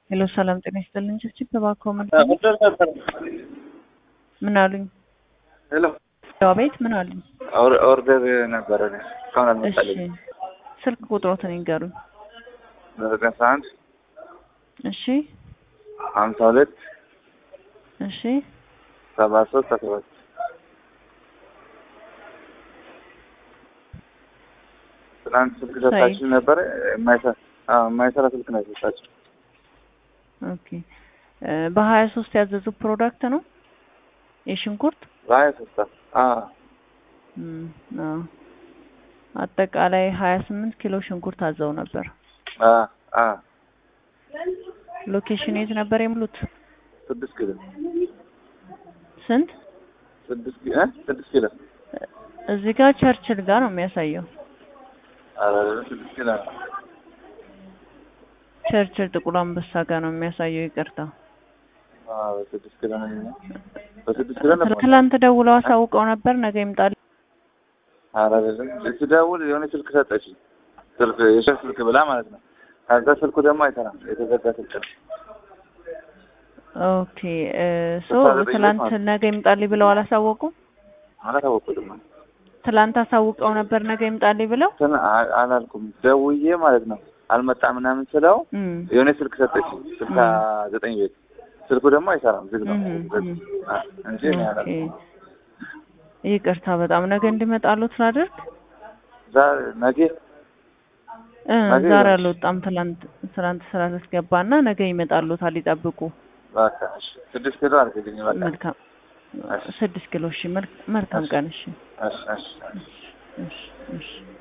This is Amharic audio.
ሄሎ ሰላም ጤና ይስጥልኝ። ችግር ተባከው ምን ኦርደር ነበር። ምን አሉኝ? ሄሎ ያው ቤት ምን አሉኝ? ኦር- ኦርደር ነበረ እስካሁን እሺ አልመጣልኝም። ስልክ ቁጥሮትን ይንገሩኝ። ዘጠኝ አስራ አንድ እሺ ሀምሳ ሁለት እሺ ሰባ ሶስት አስራ ሁለት ትናንት ስልክ ሰጣችሁ ነበረ የማይሰራ አዎ፣ የማይሰራ ስልክ ነው የሰጣችሁ። ኦኬ እ በሀያ ሶስት ያዘዙ ፕሮዳክት ነው የሽንኩርት በሀያ ሶስት አዎ እም፣ አዎ አጠቃላይ ሀያ ስምንት ኪሎ ሽንኩርት አዘው ነበር። አዎ አዎ ሎኬሽን የት ነበር የሙሉት? ስድስት ኪሎ ስንት? ስድስት ኪሎ እ ስድስት ኪሎ እዚህ ጋር ቸርችል ጋር ነው የሚያሳየው። ኧረ ስድስት ኪሎ ነው። ቸርችል ጥቁር አንበሳ ጋር ነው የሚያሳየው። ይቅርታ አዎ በስድስት ኪሎ ነው የሚሆነው። በስድስት ኪሎ ነበር። ትላንት ደውለው አሳውቀው ነበር ነገ ይምጣል። ኧረ አይደለም ስደውል የሆነ ስልክ ሰጠችኝ። ስልክ የሸር ስልክ ብላ ማለት ነው። ከዛ ስልኩ ደግሞ አይሰራም የተዘጋ ስልክ ነው። ኦኬ እ ሶ ትላንት ነገ ይምጣልኝ ብለው አላሳወቁም። አላታወቁትም ትላንት አሳውቀው ነበር ነገ ይምጣልኝ ብለው እንትን አ- አላልኩም ደውዬ ማለት ነው አልመጣም ምናምን ስለው እም የሆነ ስልክ ሰጠችኝ ስልሳ ዘጠኝ ቤት ስልኩ ደግሞ አይሰራም ዝግ ነው እም ዝግ እም አ- እንጂ እኔ ኦኬ አላልኩም ይቅርታ በጣም ነገ እንዲመጣሉት ላድርግ። ዛሬ ነገ እ ነገ ዛሬ ይመጣል። አልወጣም ትላንት ትላንት ስራ ልትገባና ነገ ይመጣሉታል ይጠብቁ። በቃ እሺ ስድስት ኪሎ አድርግልኝ በቃ መልካም ስድስት ኪሎ እሺ መልክ- መልካም ቀን እሺ እሺ እሺ እሺ እሺ